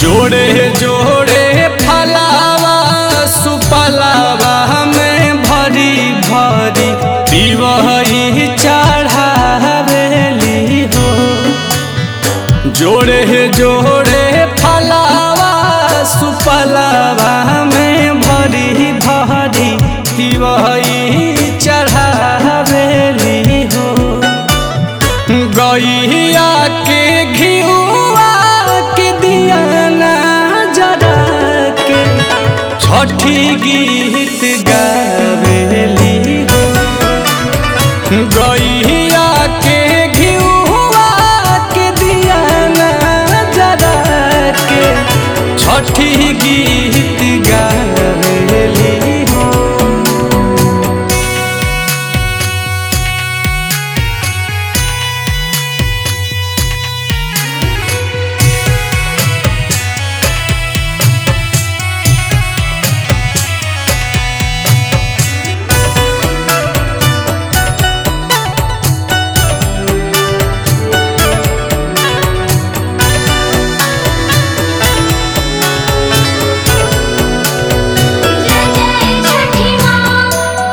जोड़े जोड़े फलावा सुपलावा में भरी भरी दिवही चढ़ावेली हो जोड़े जोड़े फलावा सुपलावा में भरी भरी दिवही चढ़ावेली हो गैया के घिउआ के दियाना जरा के छठी गीत गावेली हो गैया के घिउआ के दियाना जरा के छठी गीत गावेली हो जय जय छठी माँ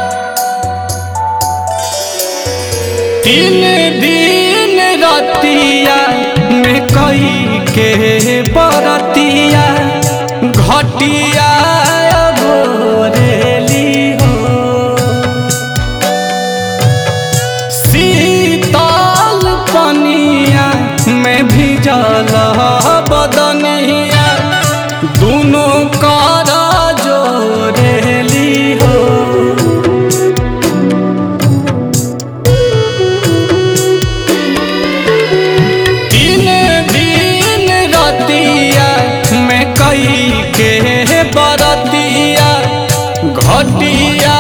तीन दिन रतिया में कई के बरतिया घटिया गोरेली हो शीतल पनिया में भिजल बदनिया दोनों कर जोरेली हो तीन दिन रतिया में कई के बरतिया घटिया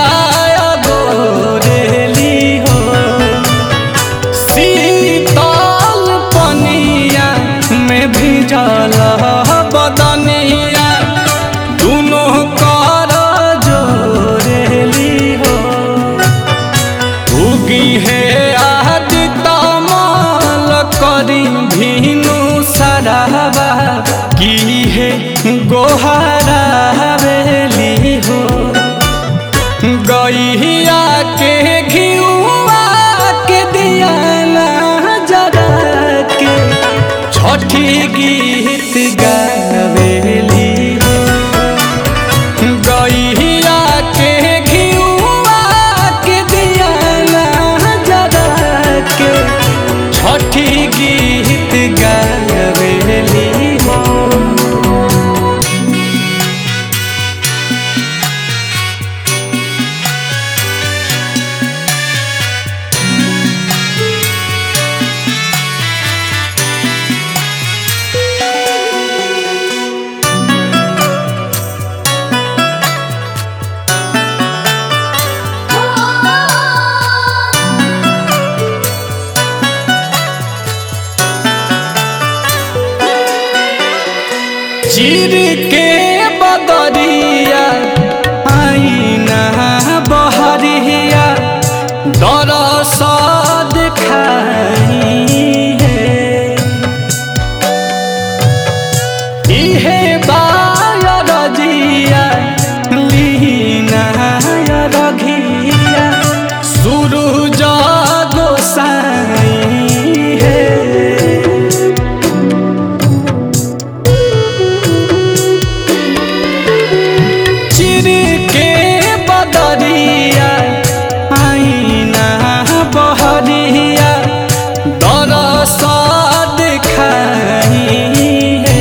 गोरेली हो शीतल पनिया में भिजल बदनिया दोनों कर जोरेली हो उगी है आदि तमाल करी भीनु सराबा की है गोहरा बेली हो गैया के घिउआ के दियाना जरा के छठी गीत गावेली हो गैया के घिउआ के दियाना जरा के छठी गीत गावेली हो चीर के बदरिया आईना बहरिया दरस दिखाई है इहे बायरजिया लीना रघिया सूरज गोसाई है चिर के बदरिया आईना बहरिया दरस दिखाई है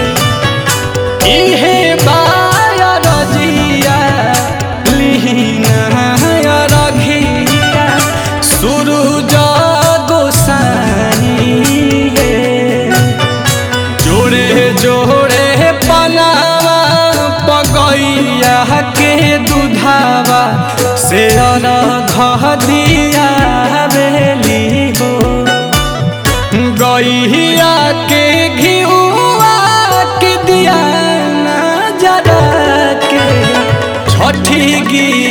इहे बायरजिया लीना रघिया सूरज गोसाई है जोड़े जोड़े पनावा पगैया के दुधावा से घ दिया बेली हो गैया के घिउआ के दिया जरा के छठी गीत